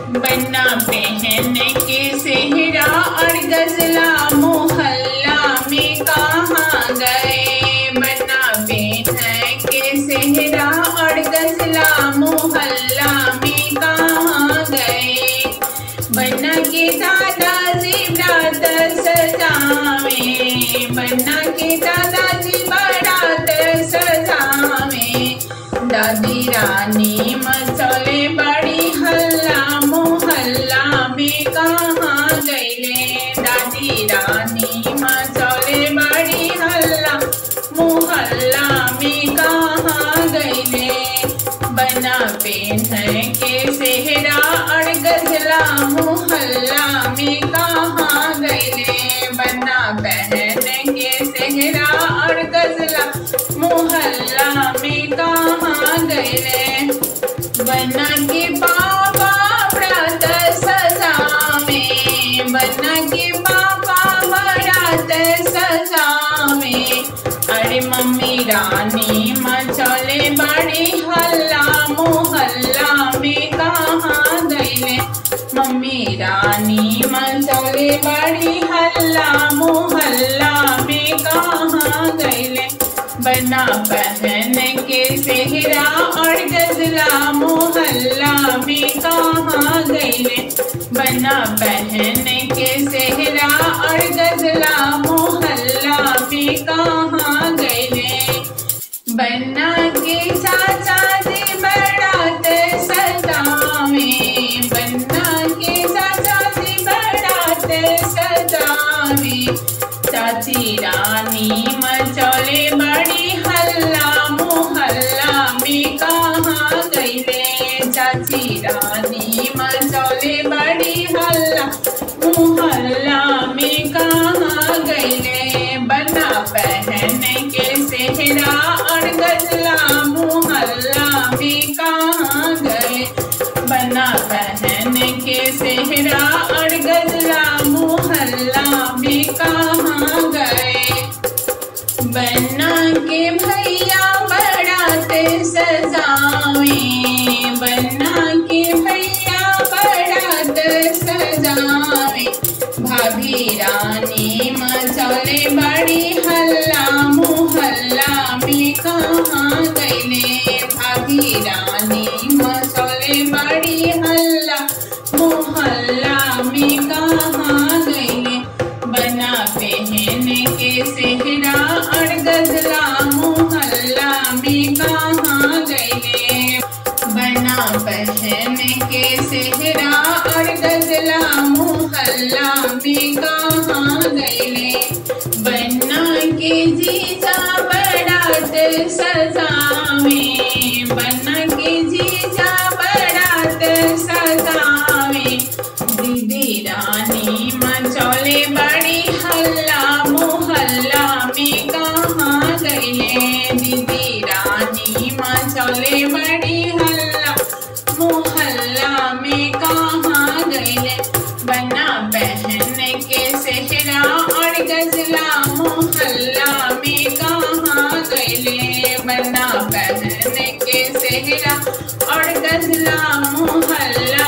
बन्ना पहन के सेहरा और गजला मोहल्ला में कहाँ गए बन्ना पहन के सेहरा और गजला मोहल्ला में कहाँ गए बन्ना के दादाजी रात सजावे बन्ना के दादाजी बारात सजावे दादी रानी मचले बड़ी हल्ला मोहल्ला में कहाँ गईले दादी रानी मचले बड़ी हल्ला मोहल्ला में कहाँ गईले बना पेन के सेहरा और गजला मोहल्ला में कहाँ गईले बना पहन के सेहरा और गजला मोहल्ला में कहाँ गईले बना के बाबा व्रत सजावे बना के बाबा व्रत सजावे अरे मम्मी रानी मचले बड़ी हल्ला मोहल्ला में कहाँ गईले मम्मी रानी मचले बड़ी हल्ला मोहल्ला में कहाँ गईले बना पहन के सेहरा और गजला मोहल्ला में कहाँ गईले बना पहन के सेहरा और गजला मोहल्ला में कहाँ गईले बन्ना के चाचा जी बरात सजावे बन्ना के चाचा जी बरात सजावे चाची रानी मचौले बड़ी हल्ला मोहल्ला में कहाँ गईले चाची रानी मचौले बड़ी हल्ला मोहल्ला में कहाँ गईले बना पहन के सेहरा और गजला मोहल्ला में कहाँ गए बना पहन के सेहरा और गजला मोहल्ला में कहाँ गए बन्ना के भैया बरात सजावे बन्ना के भैया बरात सजावे भाभी रानी मचौले बड़ी हल्ला मोहल्ला में कहाँ गईले भाभी रानी मचौले बड़ी हल्ला मोहल्ला में कहाँ गईले बना पहन के सेहरा और गजला मोहल्ला में कहाँ गईले बना पहन के सेहरा और गजला मोहल्ला में कहाँ गईले बन्ना के जीजा बरात सजावे बन्ना के जीजा बरात सजावे दीदी रानी मचौले बड़ी हल्ला मोहल्ला में कहाँ गईले दीदी रानी मचौले बड़ी हल्ला मोहल्ला में कहाँ गईले बना बहन के सेहरा और गजला मोहल्ला में कहाँ गईले बना बहन के सेहरा और गजला मोहल्ला